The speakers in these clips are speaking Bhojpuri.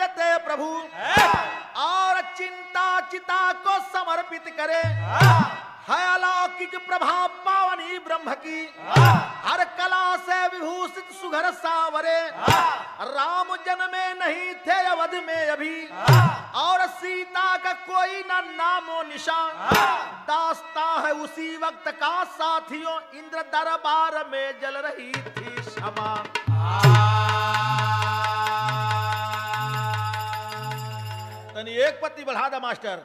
देते प्रभु और चिंता चिता को समर्पित करे है अलौकिक प्रभाव पावनी ब्रह्म की हर कला से विभूषित सुघर सावरे राम जन्मे नहीं थे अवध में अभी और सीता का कोई न नामो निशान दास्ता है उसी वक्त का साथियों इंद्र दरबार में जल रही थी क्षमा तनी एक पत्ती बढ़ा दा मास्टर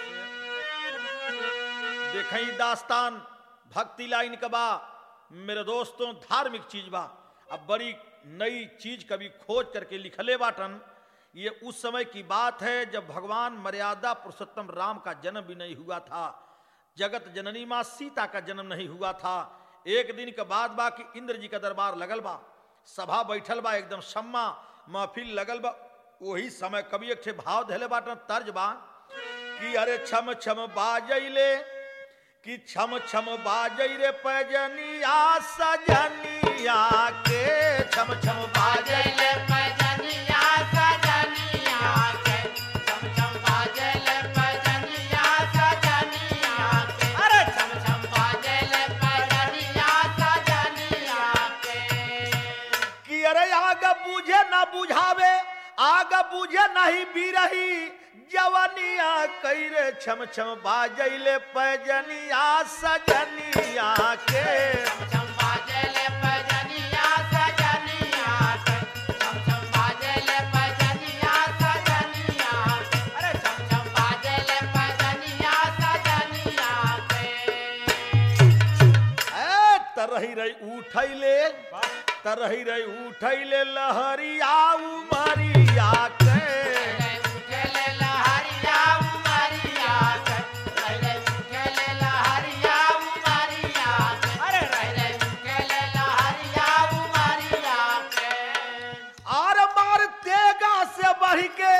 देखई दास्तान भक्ति लाइन का बा मेरे दोस्तों धार्मिक चीज बा अब बड़ी नई चीज कभी खोज करके लिखले बाटन ये उस समय की बात है जब भगवान मर्यादा पुरुषोत्तम राम का जन्म भी नहीं हुआ था जगत जननी माँ सीता का जन्म नहीं हुआ था एक दिन के बाद बा कि इंद्र जी का दरबार लगल बा सभा बैठल बा एकदम सम्मा महफिल लगल बा वही समय कभी एक ठे भाव धैले बाटन तर्ज बा कि अरे छम छम बाजैले कि छम छम बाजै रे पैजनिया सजनिया के छम छम बाजै बाजले पजनिया सजनिया के छम छम बाजले पजनिया सजनिया के अरे छम छम बाजले पजनिया सजनिया के कि अरे आग बुझे न बुझावे आग बुझे नहीं बिरही जवनिया कैरे छम छम बाजैले पैजनिया सजनिया के छम छम बाजले पजनिया सजनिया के छम छम बाजले पजनिया सजनिया के अरे छम छम बाजले पजनिया सजनिया के ए तरही रही उठैले तरही रही उठैले लहरिया उमरिया के पहले उठले लहरिया उमरिया के पहले उठले लहरिया उमरिया के अरे पहले उठले लहरिया उमरिया के और मारतेगा से बढ़ के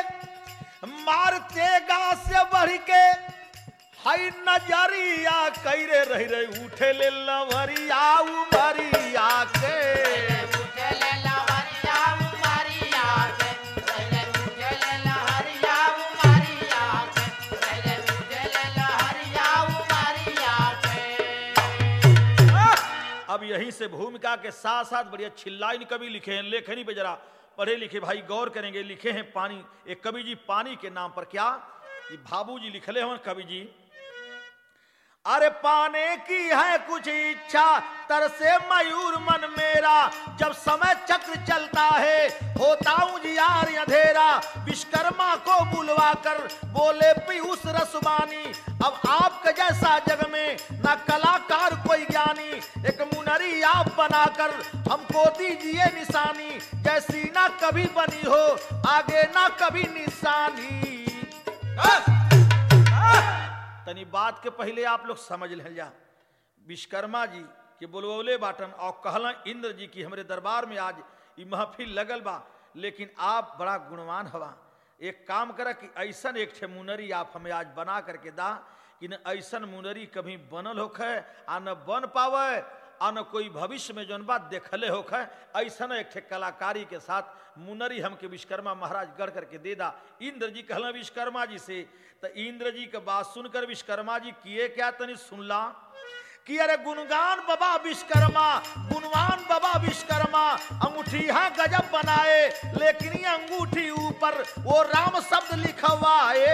मारतेगा से बढ़ के हई नजरिया कैरे रही रही उठे ले लवरिया उमरिया के उठले लहरिया उमरिया के पहले उठले लहरिया उमरिया के पहले उठले लहरिया उमरिया के अब यहीं से भूमिका के साथ साथ बढ़िया छिल्लाइन कवि लिखे हैं लेखनी पे जरा पढ़े लिखे भाई गौर करेंगे लिखे हैं पानी एक कवि जी पानी के नाम पर क्या ये भाबू जी लिखले हैं कवि जी अरे पाने की है कुछ इच्छा तरसे मयूर मन मेरा जब समय चक्र चलता है होता हूँ जियार अंधेरा विश्वकर्मा को बुलवा कर बोले पीयूष रसवानी अब आपके जैसा जग में न कलाकार कोई ज्ञानी एक मुनरी आप बनाकर हमको दीजिए निशानी जैसी ना कभी बनी हो आगे ना कभी निशानी तनी बात के पहले आप लोग समझ ले जा विश्वकर्मा जी के बोलवले बाटन और कहला इंद्र जी की हमरे दरबार में आज ई महफिल लगल बा लेकिन आप बड़ा गुणवान हवा एक काम करा कि ऐसन एक ठे मुनरी आप हमें आज बना करके दा कि न ऐसन मुनरी कभी बनल होखे आ न बन पावे आ न कोई भविष्य में जौन बात देखले होखे ऐसन एक ठे कलाकारी के साथ मुनरी हमके विश्वकर्मा महाराज गढ़ करके दे दा इंद्र जी कहला विश्वकर्मा जी से तो इंद्र जी के बात सुनकर विश्वकर्मा जी किए क्या तनी सुनला कि अरे गुणगान बाबा विश्वकर्मा गुणवान बाबा विश्वकर्मा अंगूठी हाँ गजब बनाए लेकिन ये अंगूठी ऊपर वो राम शब्द लिखवाए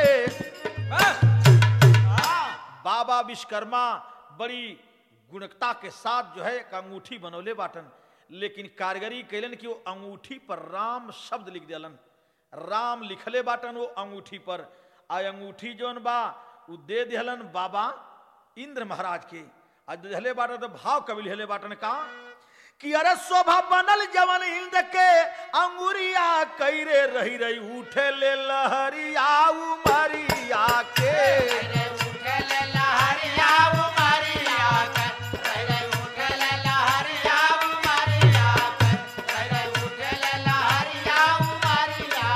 बाबा विश्वकर्मा बड़ी गुणकता के साथ जो है एक अंगूठी बनौले बाटन लेकिन कारीगरी कैलन कि वो अंगूठी पर राम शब्द लिख दिलन राम लिखले बाटन वो अंगूठी पर आ अंगूठी जौन बा उ दे दिहलन बाबा इंद्र महाराज के आ दिहले बाटन तो भाव कवि लिहले बाटन का कि अरे शोभा बनल जवन इंद्र के अंगुरिया कैरे रही रही उठे ले लहरिया उमरिया के पहले उठले लहरिया उमरिया के पहले उठले लहरिया उमरिया के पहले उठले लहरिया उमरिया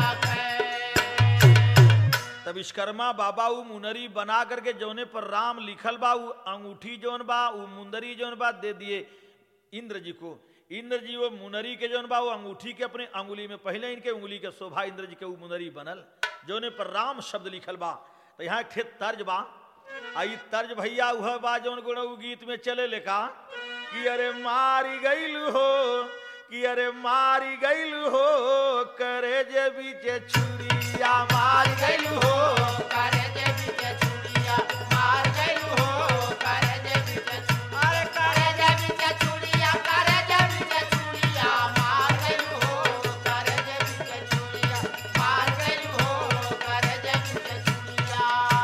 के तब विश्वकर्मा बाबा उ मुनरी बना करके जौने पर राम लिखल बा उ अंगूठी जौन बा उ मुंदरी जौन बा दे दिए इंद्र जी को इंद्र जी वो मुनरी के जौन बा वो अंगूठी के अपने अंगुली में पहले इनके उंगली के शोभा इंद्र जी के वो मुनरी बनल जौने पर राम शब्द लिखल बा तो यहाँ एक ठे तर्ज बा आ ई तर्ज भैया वह बा जौन गुण उ गीत में चले लेका कि अरे मारी गईल हो कि अरे मारी गईल हो करे जे बीचे छुरिया मारी गईल हो करे जे बीचे चूड़िया मार गइलू हो करे जे बीचे अरे करे जे बीचे चूड़िया करे जे बीचे चूड़िया मार गइलू हो करे जे बीचे चूड़िया मार गइलू हो करे जे बीचे चूड़िया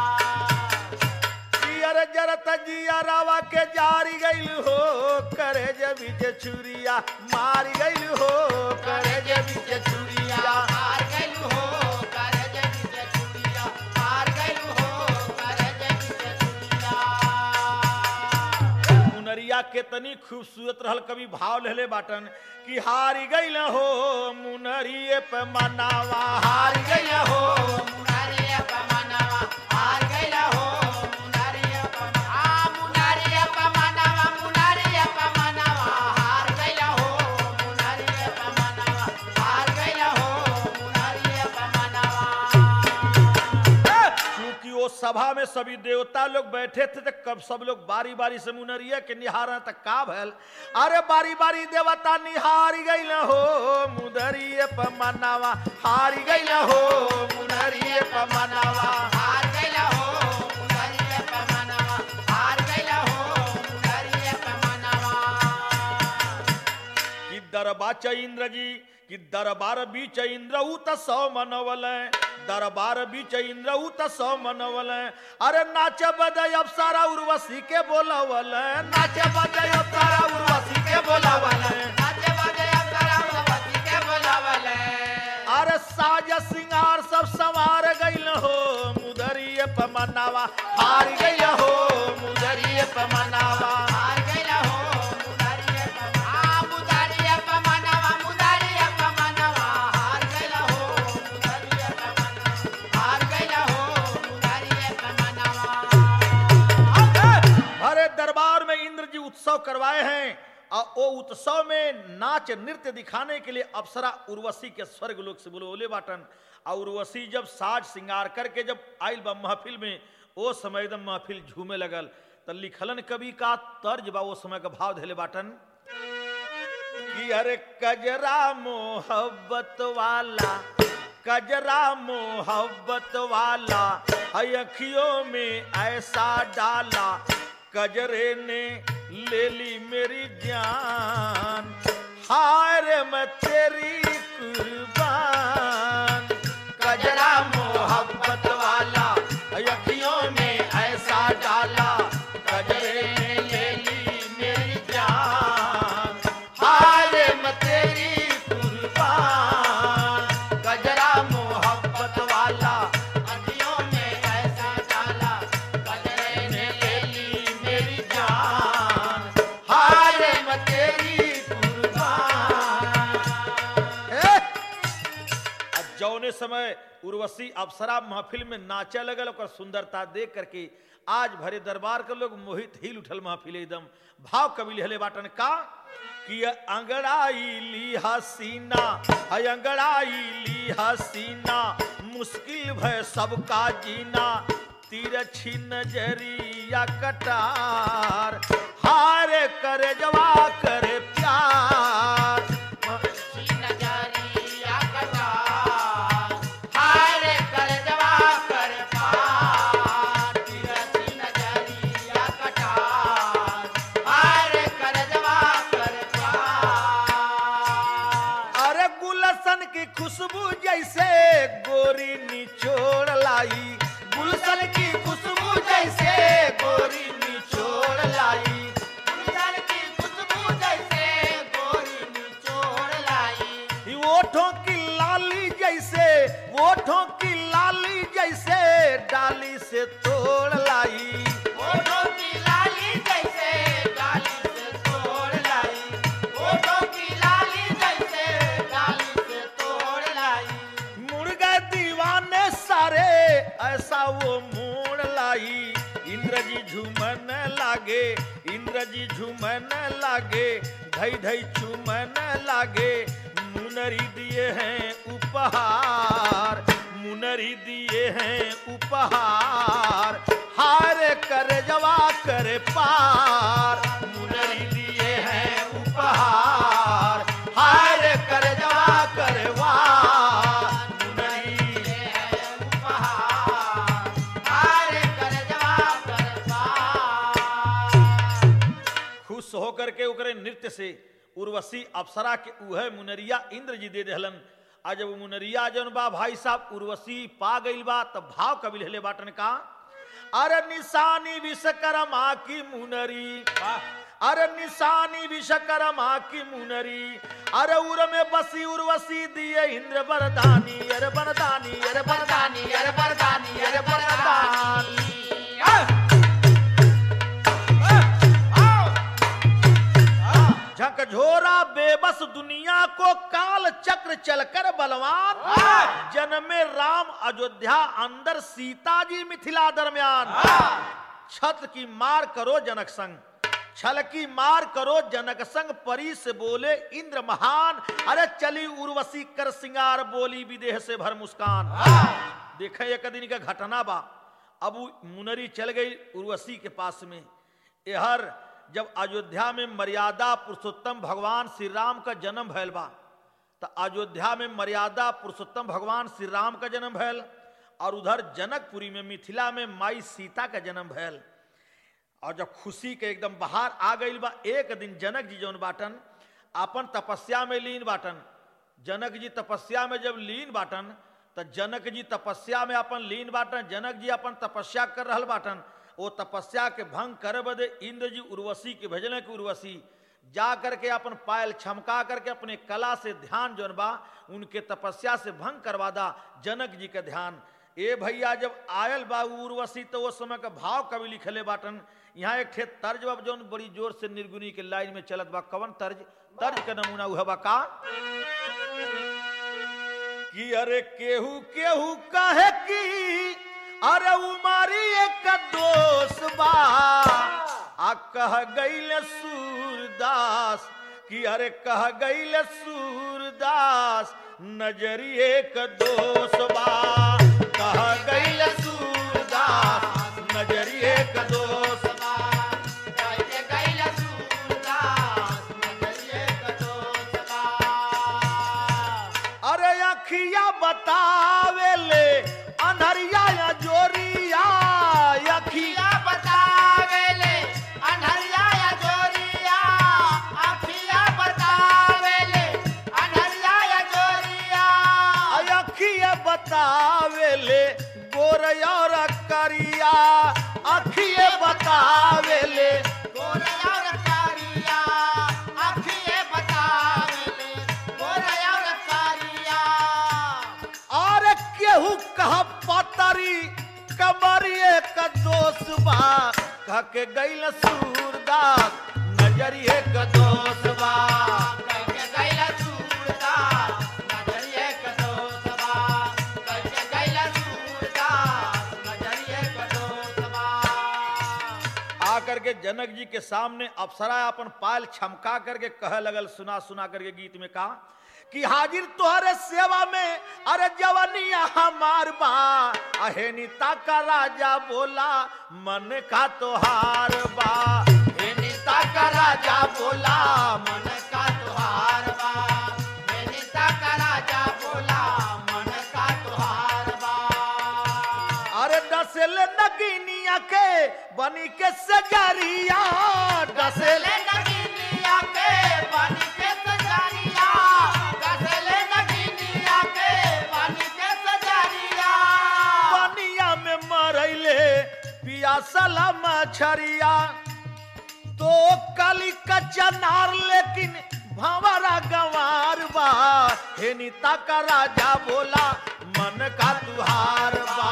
पियर जरत जिया रावा के जारी गईल हो करे जे बीचे छुरिया मारी गईल हो करे जे बीचे छुरिया मार गइलू हो करे जे बीचे चूड़िया मार गइलू हो करे जे बीचे चूड़िया मुनरिया के तनी खूबसूरत रहल कभी भाव लेले बाटन कि हारी गईल हो मुनरिए पे मनावा हारी गईल हो मुनारिया पमनवा हार गइला हो मुनारिया पमनवा आ मुनारिया पमनवा मुनारिया पमनवा हार गइला हो मुनारिया पमनवा हार गइला हो मुनारिया पमनवा क्योंकि वो सभा में सभी देवता लोग बैठे थे तो कब सब लोग बारी बारी से मुनरिया के निहार तक का भल अरे बारी बारी देवता निहारी गईल हो मुदरिए पे मनावा हारी गईल हो मुनरिए पे मनावा हार गइला हो मुनारिया पमनवा हार गइला हो मुनारिया पमनवा कि दरबा च इंद्र जी कि दरबार बीच इंद्र उत सौ मनवल दरबार बीच इंद्र उत सौ मनवल अरे नाच बदय अप्सरा उर्वशी के बोलवल नाच बदय अप्सरा उर्वशी के बोलवल नाचे बाजे अप्सरा उर्वशी के बोलावले अरे साज सिंगार सब संवार गइल हो मुदरिए पमनावा हार गइल हो मुदरिए पमनावा हार गइला हो मुदारिया पमनवा आ मुदारिया पमनवा मुदारिया पमनवा हार गइला हो मुदारिया पमनवा हार गइला हो मुदारिया पमनवा अरे दरबार में इंद्र जी उत्सव करवाए हैं और वो उत्सव में नाच नृत्य दिखाने के लिए अप्सरा उर्वशी के स्वर्ग लोक से बोले बोले बाटन और उर्वशी जब साज श्रृंगार करके जब आयल बा महफिल में वो समय एकदम महफिल झूमे लगल तो लिखलन कवि का तर्ज बा वो समय का भाव धैले बाटन कि अरे कजरा मोहब्बत वाला कजरा मोहब्बत वाला है अखियों में ऐसा डाला कजरे ने ले ली मेरी जान हाय रे मैं तेरी कुर्बान कजरा मोहब्बत वाला है अखियों में ऐसा डाला कजरे ने ले ली मेरी जान हाय रे मैं तेरी कुर्बान कजरा मोहब्बत वाला अखियों में ऐसा डाला कजरे ने ले ली मेरी जान हाय रे मैं तेरी कुर्बान ए! आ जौने समय उर्वशी अप्सरा महफिल में नाचे लगल ओकर सुंदरता देख करके आज भरे दरबार के लोग मोहित हिल उठल महफिल एकदम भाव कवि लिहले बाटन का कि अंगड़ाई ली हसीना है अंगड़ाई ली हसीना मुश्किल भय सबका जीना तिरछी नजरिया कटार हारे करे जवा करे प्यार नजरिया कटार हारे कर जवा कर पार तिरछी नजरिया कटार हारे कर जवा कर पार अरे गुलशन की खुशबू जैसे गोरी निचोड़ लाई गुलशन की खुशबू जैसे गोरी निचोड़ लाई गुलशन की खुशबू जैसे गोरी निचोड़ लाई ई ओठों की लाली जैसे ओठों की लाली जैसे डाली से तोड़ लाई ओठों की लाली जैसे डाली से तोड़ लाई ओठों की लाली जैसे डाली से तोड़ लाई मुर्गा दीवाने सारे ऐसा वो मोड़ लाई इंद्र जी झूमन लागे इंद्र इंद्र जी झूमन लागे धई धई चुमन लागे मुनरी दिए हैं उपहार मुनरी दिए हैं उपहार हार कर जवा कर पार मुनरी दिए हैं उपहार हार कर जवा कर वार मुनरी खुश होकर के ओकरे नृत्य से उर्वशी अप्सरा के उहे मुनरिया इंद्र जी दे देहलन आ जब उ मुनरिया जौन बा भाई साहब उर्वशी पा गईल बा तब भाव कबिल हेले बाटन का अरे निशानी विश्वकर्मा की मुनरी अरे निशानी विश्वकर्मा की मुनरी अरे उर में बसी उर्वशी दिए इंद्र बरदानी अरे बरदानी अरे बरदानी अरे बरदानी अरे बरदानी झकझोरा बेबस दुनिया को काल चक्र चलकर बलवान जन्मे राम अयोध्या अंदर सीता जी मिथिला दरमियान छत की मार करो जनक संग छल की मार करो जनक संग परी से बोले इंद्र महान अरे चली उर्वशी कर सिंगार बोली विदेह से भर मुस्कान देखे एक दिन का घटना बा अब उ मुनरी चल गई उर्वशी के पास में यहर जब अयोध्या में मर्यादा पुरुषोत्तम भगवान श्री राम का जन्म भैल बा तो अयोध्या में मर्यादा पुरुषोत्तम भगवान श्री राम का जन्म भैल और उधर जनकपुरी में मिथिला में माई सीता का जन्म भैल और जब खुशी के एकदम बाहर आ गई बा एक दिन जनक जी जौन बाटन अपन तपस्या में लीन बाटन जनक जी तपस्या में जब लीन बाटन तो जनक जी तपस्या में अपन लीन बाटन जनक जी अपन तपस्या कर रहल बाटन वो तपस्या के भंग करे बदे इंद्र जी उर्वशी के भेजने की उर्वशी जा करके अपन पायल छमका करके अपने कला से ध्यान जौन बा उनके तपस्या से भंग करवा दा जनक जी का ध्यान ए भैया जब आयल बा उर्वशी तो वो समय का भाव कवि लिखले बाटन यहाँ एक ठे तर्ज बा जौन बड़ी जोर से निर्गुणी के लाइन में चलत बा कवन तर्ज तर्ज का नमूना हुआ बा का कि अरे केहू केहू कहे की अरे उमारी एक दोष बा आ कह गईल सूरदास कि अरे कह गईल सूरदास नजरिए का दोष बा कह गईल सूरदास नजरिए का दोष बा अरे अखिया बतावे ले अनहरिया या जोरिया अखिया अखिया बतावे ले गोरया और करिया अखिए बतावे ले और केहू कह पतरी कमरिए का दोष बा कह के गईल सूरदास नजरिए का दोष बा आकर के जनक जी के सामने अप्सरा अपन पायल छमका करके कह लगल सुना सुना करके गीत में कहा कि हाजिर तोहरे सेवा में अरे जवानिया हमार बा अहे नीता का राजा बोला मन का तोहार बा हे नीता का राजा बोला मन का तोहार बा अरे डसेले नगीनिया के बनी के सजरिया डसेले पानिया में मरैले पियासला मछरिया तो कली कच्चा नार लेकिन भंवरा गंवार बा हे नीता का राजा बोला मन का तुहार बा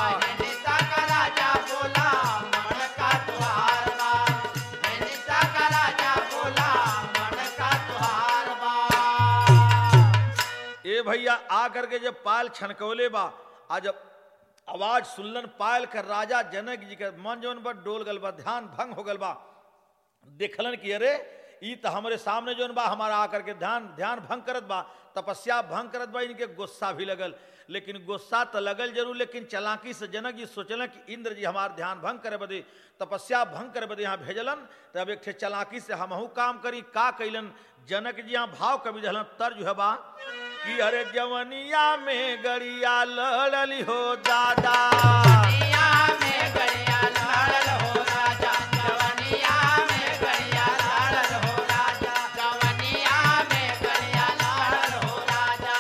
ए भैया आ करके जब पायल छनकौले बा आ जब आवाज सुनलन पायल कर राजा जनक जी के मन जौन बा डोल गल बा ध्यान भंग हो गल बा देखलन कि अरे ई तो हमरे सामने जोन बा हमारा आकर के ध्यान ध्यान भंग करत बा तपस्या भंग करत बा इनके गुस्सा भी लगल लेकिन गुस्सा तो लगल जरूर लेकिन चलाकी से जनक जी सोचलन कि इंद्र जी हमार ध्यान भंग करे बदे तपस्या भंग करे बदे यहाँ भेजलन तब एक ठे चलाकी से हमहू काम करी का कैलन जनक जी यहाँ भाव कवि दहलन तर्ज है बा कि अरे जवनिया में गड़िया लड़ली हो दादा जवनिया में गड़िया लड़ल हो राजा जवनिया में गड़िया लड़ल हो राजा जवनिया में गड़िया लड़ल हो राजा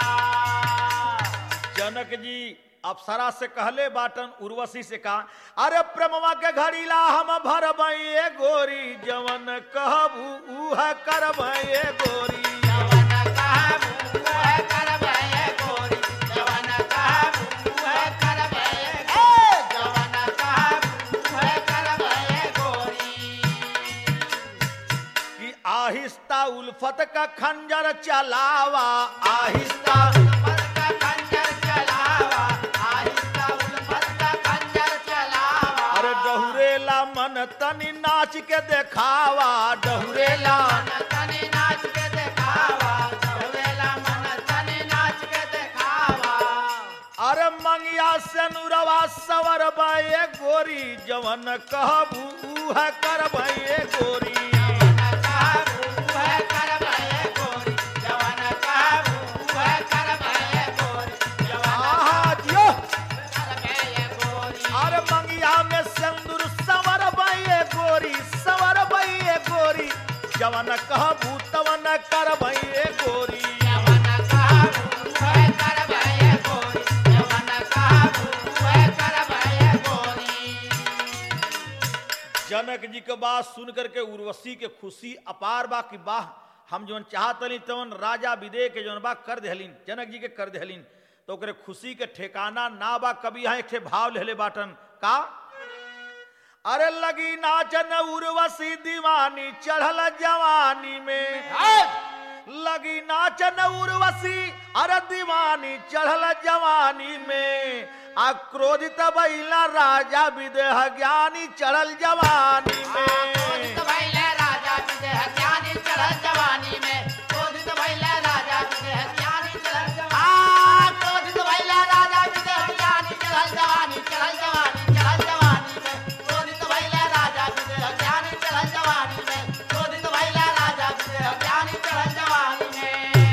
जनक जी अप्सरा से कहले बाटन उर्वशी से कहा अरे प्रेमवा के घड़ीला हम भरबई गोरी जवन कहबू उह करबई गोरी जवन कहबू वह करबै गोरी जवन कहबू वह करबै ए जवन कहबू वह करबै गोरी कि आहिस्ता उल्फत का खंजर चलावा आहिस्ता उल्फत का खंजर चलावा आहिस्ता उल्फत का खंजर चलावा अरे डहुरेला मन तनी नाच के देखावा डहुरेला मन तनी नाच के देखावा डहुरेला मन तनी नाच के देखावा अरे मंगिया से नुरवा सवर बे गोरी जवन कहबू उह करबई गोरी जवन कहबू वह करबै गोरी जवन कहबू वह करबै गोरी जवन आहा दियो करबै गोरी अरे मंगिया में सिंदूर सवर बे गोरी सवर बे गोरी जवन कहबू तवन करबई गोरी जवन कहबू वह करबै गोरी जवन कहबू वह करबै गोरी जनक जी के बात सुन करके उर्वशी के खुशी अपार बा कि वाह हम जवन चाहतली तवन राजा विदे के जवन बा कर देहलिन जनक जी के कर देहलिन तो ओकरे खुशी के ठेकाना ना बा कभी यहाँ एक ठे भाव लेले बाटन का अरे लगी नाचन उर्वशी दीवानी चढ़ल जवानी में लगी नाचन उर्वशी अरे दीवानी चढ़ल जवानी में आ क्रोधित बैला राजा विदेह ज्ञानी चढ़ल जवानी में क्रोधित भइले राजा विदेह ज्ञानी चढ़ल जवानी में क्रोधित भइले राजा विदेह ज्ञानी चढ़ल जवानी आ क्रोधित भइले राजा विदेह ज्ञानी चढ़ल जवानी चढ़ल जवानी चढ़ल जवानी में क्रोधित भइले राजा विदेह ज्ञानी चढ़ल जवानी में क्रोधित भइले राजा विदेह ज्ञानी चढ़ल जवानी में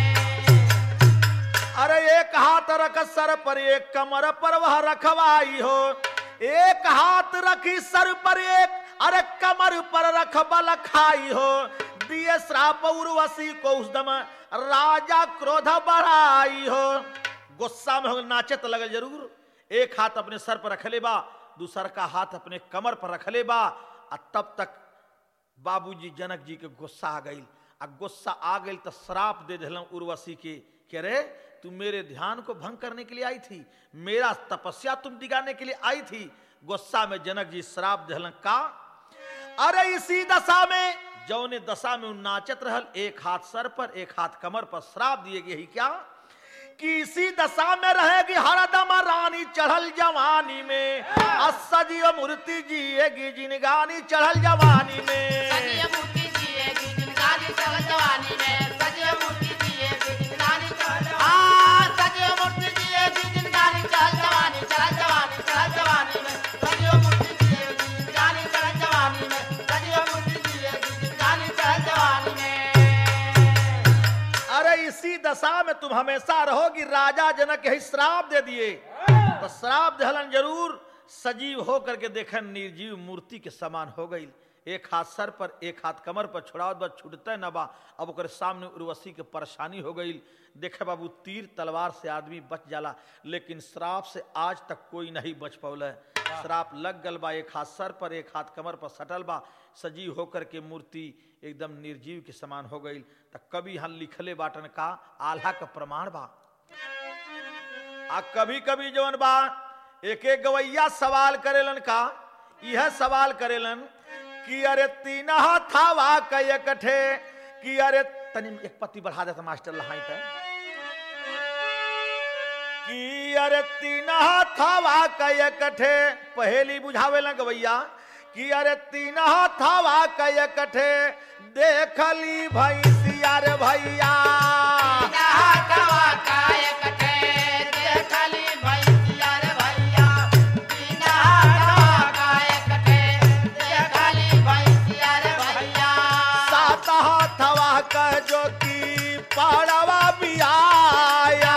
अरे एक हाथ रख सर पर एक कमर पर वह रखवाई हो एक हाथ रखी सर पर एक अरे कमर पर रख बल खाई हो दिए श्राप उर्वशी को उस दम राजा क्रोध बढ़ाई हो गुस्सा में हो नाचत लगल जरूर एक हाथ अपने सर पर रख ले बा दूसर का हाथ अपने कमर पर रख ले बा आ तब तक बाबूजी जनक जी के गुस्सा आ गई आ गुस्सा आ गई तो श्राप दे दिल उर्वशी के कह रे तू मेरे ध्यान को भंग करने के लिए आई थी मेरा तपस्या तुम दिगाने के लिए आई थी गुस्सा में जनक जी श्राप दिल का अरे इसी दशा में जौने दशा में उ नाचत रहल एक हाथ सर पर एक हाथ कमर पर श्राप दिए गए ही क्या कि इसी दशा में रहेगी हरदम रानी चढ़ल जवानी में असजीव मूर्ति जिएगी जिनगानी चढ़ल जवानी में सजीव मूर्ति जिएगी जिनगानी चढ़ल जवानी में सजीव मूर्ति जिएगी जिनगानी चढ़ल जवानी आ सजीव मूर्ति जिएगी जिनगानी चढ़ल जवानी चढ़ल जवानी चढ़ल जवानी में सजीव मूर्ति जिएगी जिनगानी चढ़ल जवानी में सजीव मूर्ति जिएगी जिनगानी चढ़ल जवानी में अरे इसी दशा में तुम हमेशा रहोगी राजा जनक यही श्राप दे दिए तो श्राप दहलन जरूर सजीव होकर के देखन निर्जीव मूर्ति के समान हो गई एक हाथ सर पर एक हाथ कमर पर छुड़ावत बा छूटते न बा अब ओकर सामने उर्वशी के परेशानी हो गई देखे बाबू तीर तलवार से आदमी बच जाला लेकिन श्राप से आज तक कोई नहीं बच पौल श्राप लग गल बा एक हाथ सर पर एक हाथ कमर पर सटल बा सजीव होकर के मूर्ति एकदम निर्जीव के समान हो गई त कभी यहाँ लिखले बाटन का आल्हा का प्रमाण बा आ कभी कभी जवन बा एक एक गवैया सवाल करेलन का यह सवाल करेलन कि अरे तीन थावा कय कठे कि अरे तनी एक पत्ती बढ़ा देता मास्टर लहाई पे कि अरे तीन थावा कय कठे पहेली बुझावे गवैया कि अरे तीन हथवा कठे देखली भैंसिया रे भैया सात हथवा क जो की पाड़वा बियाया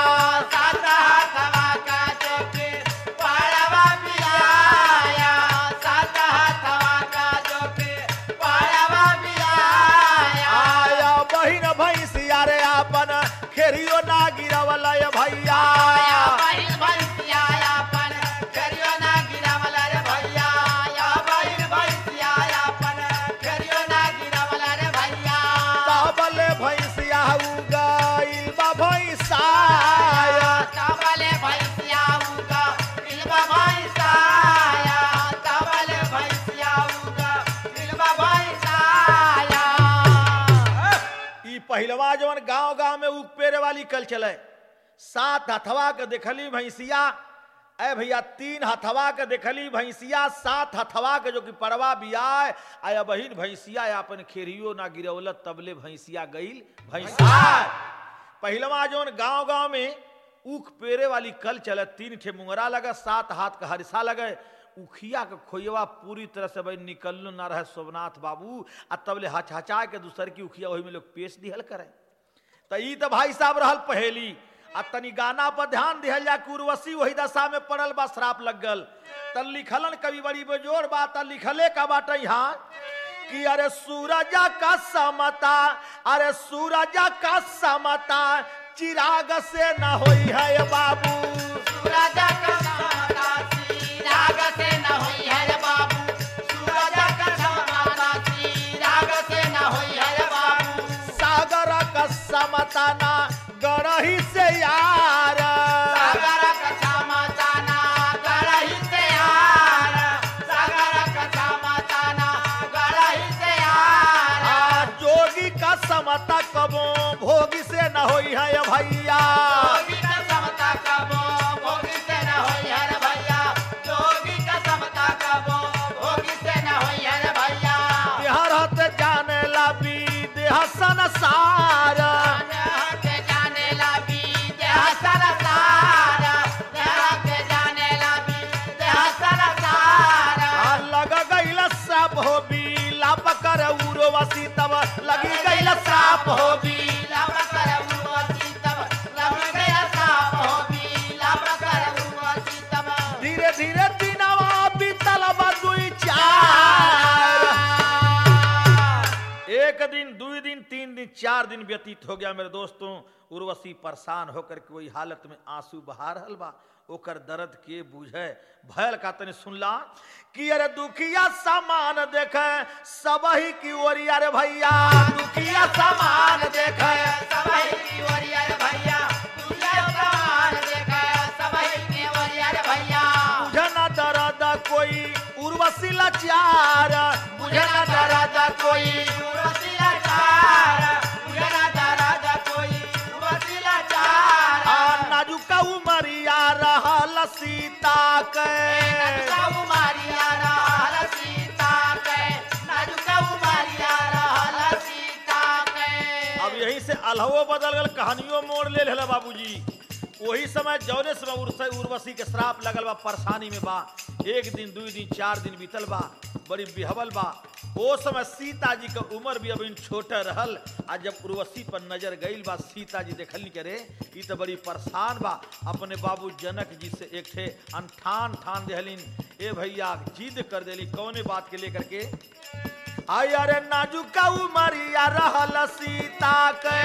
आया बहिन भैंसिया रे आपन खेरियो ना गिरवल भैया ताबले भैंसिया उगाइल बा भैंसाया तबले भैंसिया उगा इल्बा भैंसाया तबले भैंसिया उगा इल्बा भैंसाया ई पहिलवा जवन गांव गांव में उग पेरे वाली कल चले सात हथवा के देखली भैंसिया ए भैया तीन हथवा के देखली भैंसिया सात हथवा के जो कि परवा बियाय आया बहिन भैंसिया अपन खेरियो ना गिरवलत तबले भैंसिया गईल भैंसा पहिलवा जवन गांव गांव में उख पेरे वाली कल चले तीन ठे मुंगरा लगे सात हाथ का हरिसा लगे उखिया के खोइवा पूरी तरह से भाई निकल ना रहे सोमनाथ बाबू आ तबले हचहचा के दूसर की उखिया वही में लोग पेश दिहल करे तो ई तो भाई साहब रहल पहेली आ तनी गाना पर ध्यान दिहल जा कि उर्वशी वही दशा में पड़ल बा श्राप लग गल त लिखलन कवि बड़ी बेजोड़ बात त लिखले का बात यहाँ कि अरे सूरज का समता अरे सूरज का समता चिराग से न होई है बाबू सूरज का समाता राग से न होई है रे बाबू सूरज का समाता राग से न होई है रे बाबू सागर का समता ना गढ़ही से यार सागर का समाता ना गड़ही से यार सागर का समाता ना गड़ही से यार आ, जोगी का समता कबो भोगी से न होई है भैया जोगी का समता कबो भोगी से न होई है रे भैया जोगी का समता कबो भोगी से न होई है रे भैया बिहार हते जाने ला भी देह संसार के जाने लगी देह सरसारा देह के जाने लगी देह सरसारा आ, लग गईल साप हो भी लाप कर उर्वशी तब लगी गईल साप हो भी लब कर उर्वशी तब लब गया साप हो भी लब कर उर्वशी तब धीरे धीरे दिनवा बीतल बा दुई चार एक दिन दुई दिन तीन दिन चार दिन व्यतीत हो गया मेरे दोस्तों उर्वशी परेशान होकर के वही हालत में आंसू बहा रहल बा ओकर दर्द के बुझे भयल का तने सुनला कि अरे दुखिया सामान देखे सबही की ओरिया रे भैया दुखिया सामान देखे सबही की ओरिया रे भैया तुझे समान देखा सबही की ओरिया रे भैया बुझे न दर्द कोई उर्वशी लाचार बुझे न दर्द कोई उर्वशीला चार उजरा दराजा कोई उर्वशीला चार आ नाजुका उमरिया रहल सीता के नाजुका उमारिया रहल सीता के नाजुका उमारिया रहल सीता के अब यहीं से अलहवो बदल गल कहानियों मोड़ ले लेला बाबूजी वही समय जौने समय उर्स- उर्वशी के श्राप लगल बा परेशानी में बा एक दिन दू दिन चार दिन बीतल बा बड़ी बिहवल बा ओ समय सीता जी के उम्र भी अभी छोटे रहल आ जब उर्वशी पर नजर गईल बा सीता जी देखल करे ई तो बड़ी परेशान बा अपने बाबू जनक जी से एक ठे अनठान ठान देहलिन ए भैया जिद कर देली कौने बात के लेकर के आई अरे नाजुका उमरिया रहल सीता के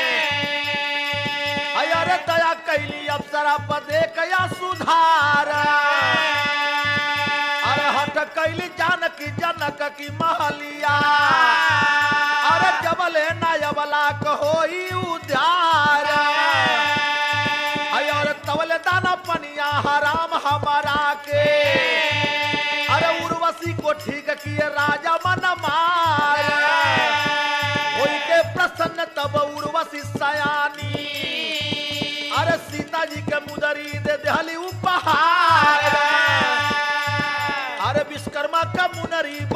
आई अरे दया कैली अप्सरा पर देखया सुधार अरे हट कैली जानकी जनक की महलिया अरे जबले नयबला होई उद्यार आई अरे तवले दाना पनिया हराम हमारा के अरे उर्वशी को ठीक किए राजा मन मार होई के प्रसन्न तब उर्वशी सयानी अरे सीता जी के मुदरी दे देहली उपहार अरे विश्वकर्मा का मुनरी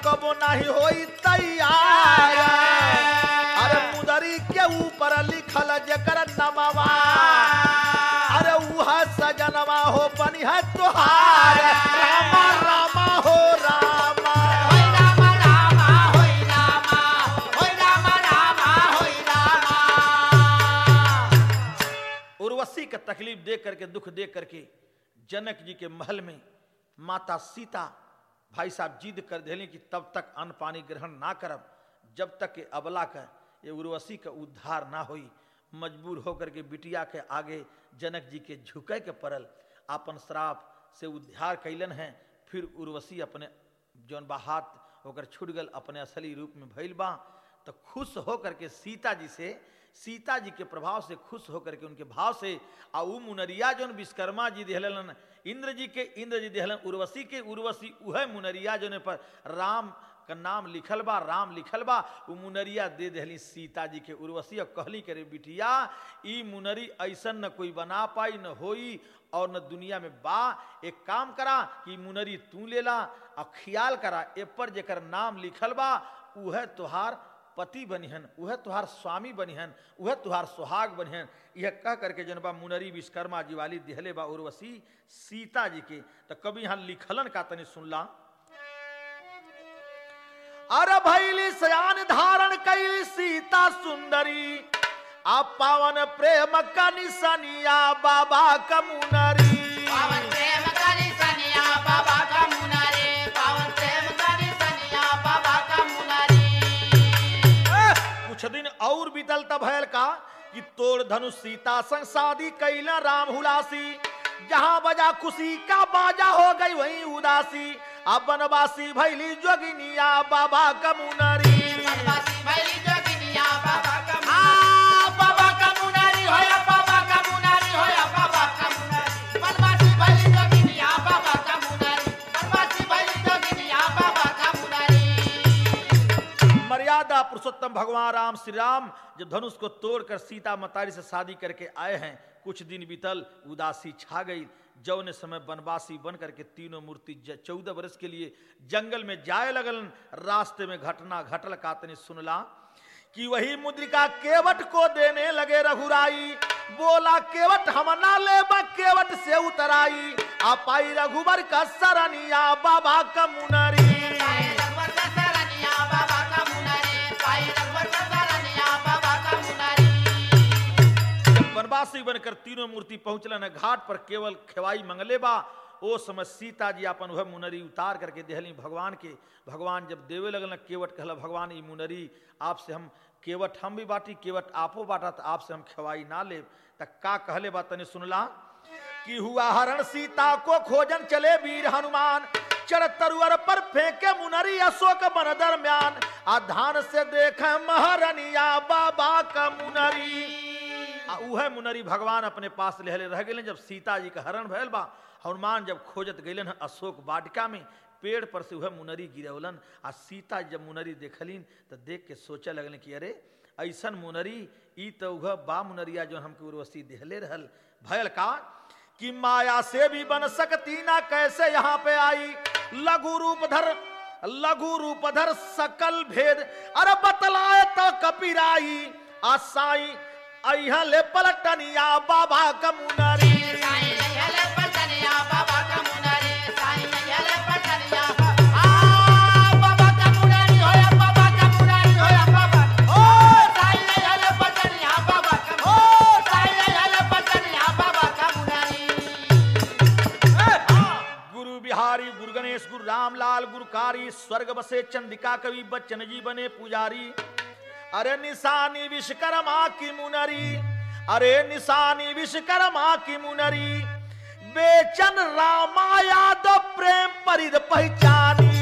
कबो नहीं होई तैयार अरे मुदरी के ऊपर लिखल जकर नमवा अरे उहा सजनवा हो बनी है तोहार रामा रामा हो रामा होई रामा रामा होई रामा होई रामा रामा होई रामा उर्वशी का तकलीफ देख करके दुख देख करके जनक जी के महल में माता सीता भाई साहब जिद कर दिले कि तब तक अन्न पानी ग्रहण ना करब जब तक के अबला का ये उर्वशी का उद्धार ना होई मजबूर होकर के बिटिया के आगे जनक जी के झुके के पड़ल अपन श्राप से उद्धार कैलन है फिर उर्वशी अपने जौन बा हाथ होकर छूट गल अपने असली रूप में भइल बा तो खुश होकर के सीता जी से सीता जी के प्रभाव से खुश होकर के उनके भाव से आ उ मुनरिया जौन विश्वकर्मा जी दिहलन इंद्र जी के इंद्र जी दिहलन उर्वशी के उर्वशी उह मुनरिया जौन पर राम का नाम लिखल बा राम लिखल बा उ मुनरिया दे दिहली सीता जी के उर्वशी और कहली करे बिटिया ई मुनरी ऐसन न कोई बना पाई न होई और न दुनिया में बा एक काम करा कि मुनरी तू लेला और ख्याल करा ए पर जेकर नाम लिखल बा उह तोहार पति बनिहन उह तुहार स्वामी बनिहन उह तुहार सुहाग बनिहन यह कह करके जनबा मुनरी विश्वकर्मा जी वाली दिहले बा उर्वशी सीता जी के तो कभी यहाँ लिखलन का तनी सुनला अरे भैली सयान धारण कैली सीता सुंदरी आ पावन प्रेम का निसनिया बाबा का मुनरी पावन प्रेम करी सनिया बाबा का मुनारे पावन प्रेम करी सनिया बाबा का मुनारे कुछ दिन और बीतल तब भयल का कि तोड़ धनुष सीता संग शादी कैला राम हुलासी जहां बजा खुशी का बाजा हो गई वहीं उदासी अब बनवासी भैली जोगिनिया बाबा कमुनरी बनवासी भैली जोगिनिया बाबा का आ बाबा का मुनारी होया बाबा का मुनारी होया बाबा का मुनारी बनवासी भैली जोगिनिया बाबा का मुनारी बनवासी भैली जोगिनिया बाबा का मुनारी मर्यादा पुरुषोत्तम भगवान राम श्री राम जब धनुष को तोड़कर सीता मतारी से शादी करके आए हैं कुछ दिन बीतल उदासी छा गई जौने समय वनवासी बन करके तीनों मूर्ति चौदह वर्ष के लिए जंगल में जाए लगल रास्ते में घटना घटल कातने सुनला कि वही मुद्रिका केवट को देने लगे रघुराई बोला केवट हम ना ले केवट से उतराई आ पाई रघुबर का सरनिया बाबा का मुनरी पाए रघुवर का सरनिया बाबा का मुनारे पाए रघुवर का सरनिया बाबा का मुनारी वनवासी बनकर तीनों मूर्ति पहुंचलन घाट पर केवल खेवाई मंगले बा ओ समय सीता जी अपन वह मुनरी उतार करके देहली भगवान के भगवान जब देवे लगल केवट कहला भगवान ई मुनरी आपसे हम केवट हम भी बाटी केवट आपो बाटा तो आपसे हम खेवाई ना ले तक का कहले बा तने सुनला कि हुआ हरण सीता को खोजन चले वीर हनुमान चढ़ तरुअर पर फेंके मुनरी अशोक बन दरम्यान आ धान से देखे महरनिया बाबा का मुनरी आ उहे मुनरी भगवान अपने पास लेहले रह गए जब सीता जी का हरण भयल बा हनुमान जब खोजत गइलन हन अशोक वाटिका में पेड़ पर से उहे मुनरी गिरवलन आ सीता जब मुनरी देखलिन तो देख के सोचे लगलन कि अरे ऐसन मुनरी ई तो उह बा मुनरिया जो हमके उर्वशी देहले रहल भयल का कि माया से भी बन सकती ना कैसे यहाँ पे आई लघु रूप धर लघु रूप धर सकल भेद अरे बतलाए तो कपिराई आ साई अहा ले पलटनिया बाबा का मुनरी साईं यले पटनिया बाबा का मुनारे साईं यले पटनिया आ बाबा का मुनारी होया बाबा का मुनारी होया बाबा ओ साईं यले पटनिया बाबा का ओ साईं यले पटनिया बाबा का मुनारी गुरु बिहारी गुरु गणेश गुरु रामलाल गुरुकारी स्वर्ग बसे चंदिका कवि बच्चन जी बने पुजारी अरे निशानी विश्वकर्मा की मुनरी अरे निशानी विश्वकर्मा की मुनरी बेचन रामा यादव प्रेम परिद पहचानी